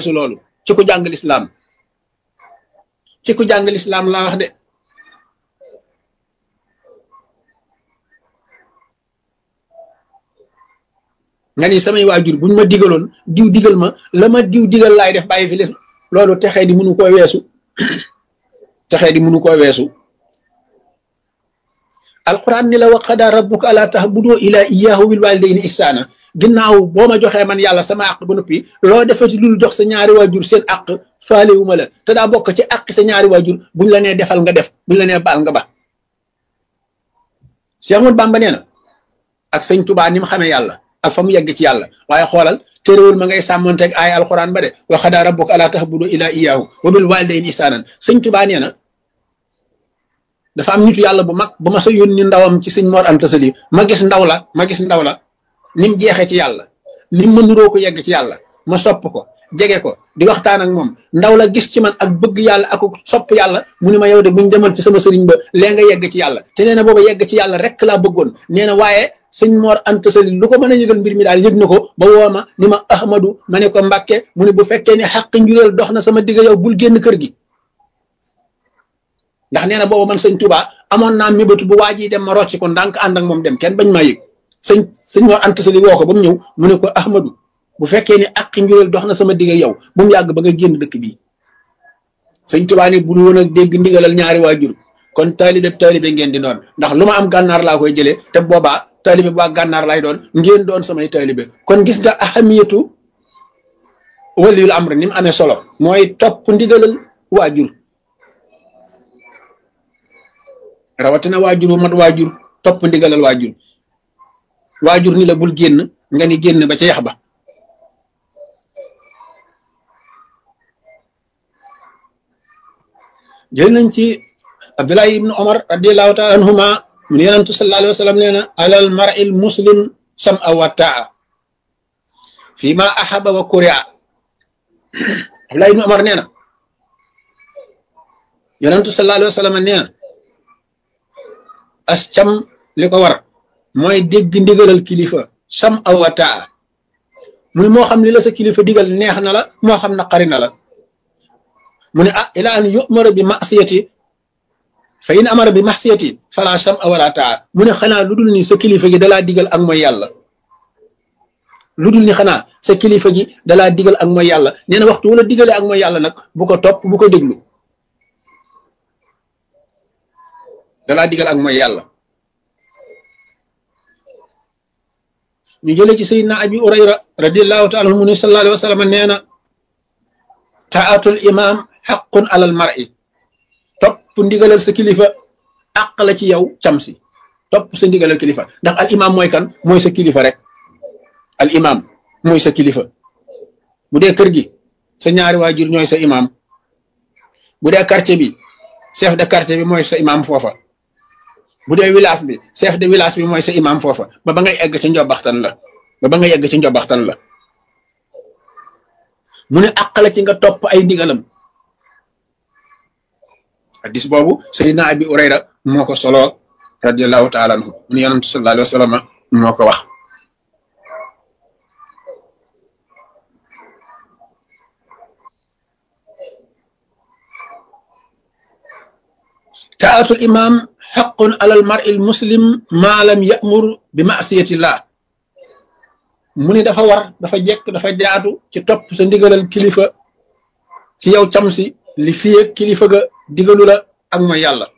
weesu loolu ci ku jàng lislaam ci ku jàng lislaam laa wax de nga ni samay waajur buñ ma digaloon diw digal ma la ma diw digal laay def bàyyi fi lis loolu texee di mënu koo weesu texee di mënu koo weesu alquran ni la wa qadaa rabbuka alaa ta'budu ilaa iyyaahu bil waalidayni ihsaana ginnaaw boo ma joxee man yàlla sama àq ba noppi loo defati lul jox sa ñaari waajur seen àq faalewuma la te daa bokk ci àq sa ñaari waajur buñ la nee defal nga def buñ la nee baal nga ba Cheikh Ahmadou Bamba nee na ak sëñ Tubaa ni mu xamee yàlla ak fa mu yegg ci yàlla waaye xoolal téréwul ma ngay sàmmonteeg ay alquran ba de wa qadaa rabbuka alaa ta'budu ilaa iyyaahu wa bil waalidayni ihsaanan sëñ Tubaa nee na dafa am nitu yàlla bu mag ba ma sa yónni ndawam ci sëñ Mor Anta Sali ma gis ndaw la ma gis ndaw la ni mu jeexee ci yàlla ni mu mënuroo ko yegg ci yàlla ma sopp ko jege ko di waxtaan ak moom ndaw la gis ci man ak bëgg yàlla ak sopp yàlla mu ni ma yow de buñ demal ci sama sëriñ ba lee nga yegg ci yàlla te nee na booba yegg ci yàlla rek laa bëggoon nee na waaye sëñ Mor Anta Sali lu ko mën a yëgal mbir mi daal yëg na ko ba woo ma ni ma Ahmadu ma ne ko Mbàkke mu ne bu fekkee ne xàq njureel dox na sama digg yow bul génn kër gi ndax nee na booba man sëñ Touba amoon naa mébatu bu waa ji dem ma rocc ko ndànk ànd ak moom dem kenn bañ maa yëg sëñ sëñ Mor Anta Sali woo ko ba mu ñëw mu ne ko Ahmadu bu fekkee ne àq njureel dox na sama digg yow bu mu yàgg ba nga génn dëkk bii sëñ Touba ni bu dul woon ak dégg ndigalal ñaari waajur kon taalibe taalibe ngeen di doon ndax lu ma am gànnaar laa koy jëlee te boobaa taalibe bu waa gànnaar lay doon ngeen doon samay taalibe kon gis nga ahamiyatu waliyul amr ni mu amee solo mooy topp ndigalal waajur rawatina waajur bu mat waajur topp ndigalal waajur waajur ni la bul génn nga ni génn ba ca yax ba jël nañ ci abdullahi ibnu omar radiallahu taala anhuma mun yonentu sallallahu alayhi wa sallam nee na alal mar'il muslim sam'a wa taa fi ma ahaba wa kuria abdullahi ibnu omar nee na yonentu sallallahu alayhi wa sallam nee na as cam li ko war mooy dégg ndigalal kilifa sam aw wa taa mu ne moo xam li la sa kilifa digal neex na la moo xam naqari na la mu ne ah ila an yumara bi masiyati fa in amara bi masiyati fala sam a wala taa mu ne xanaa lu dul ni sa kilifa gi dalaa digal ak mooy yàlla lu dul ni xanaa sa kilifa gi dalaa digal ak mooy yàlla nee na waxtu wala digale ak mooy yàlla nag bu ko topp bu ko déglu dalaa digal ak mooy yàlla ñu jële ci sayidna abi urayra radiallahu taala anhu mu ne sallallahu alayhi wa sallam nee na taatul imam xaqun alal mar'i topp ndigalal sa kilifa àq la ci yow cam si topp sa ndigalal kilifa ndax al imam mooy kan mooy sa kilifa rek al imam mooy sa kilifa bu dee kër gi sa ñaari waajur ñooy sa imam bu dee quartier bi chef de quartier bi mooy sa imam foofa bu dee village bi chef de village bi mooy sa imam foofa ba ba ngay egg ci njobaxtan la ba ba ngay egg ci njobaxtan la mu ne àq la ci nga topp ay ndigalam hadis boobu sayidna abi urayra moo ko solo radiallahu taala anhu mu ne yonantu sallallahu alayhi wa sallam moo ko wax taatul imam xaqun alal mar'i al muslim ma lam ya'mur bi ma'siyatillah mu ni dafa war dafa jekk dafa jaatu ci topp sa ndigalal kilifa ci yow cam si li fiye kilifa ga digalu la ak mooy yàlla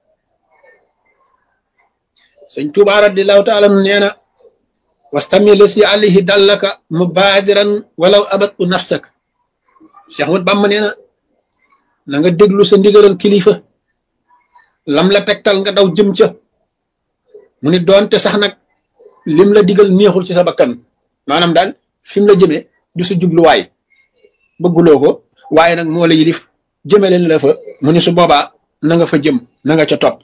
sëñ Tuubaa radiallahu taala nee na wastami la si alayhi dallaka mubaadiran walaw abat u nafsak Cheikh Ahmad Bamba nee na na nga déglu sa ndigalal kilifa lam la tegtal nga daw jëm ca mu ni doonte sax nag lim la digal neexul ci sa bakkan maanaam daal fi mu la jëmee du sa jubluwaay bëgguloo ko waaye nag moo la yilif jëme leen la fa mu ni su boobaa na nga fa jëm na nga ca topp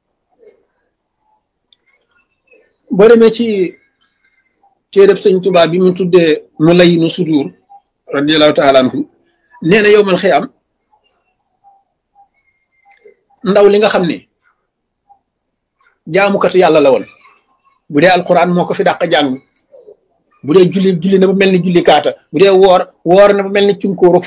boo demee ci téereb sëñ Tuubaa bi mu tuddee mu lay nu sudur radiallahu taala anhu nee na yow mal xiyam ndaw li nga xam ne jaamukatu yàlla la woon bu dee alquran moo ko fi dàq jàng bu dee julli julli na ba mel ni julli kaata bu dee woor woor na ba mel ni cunkóoru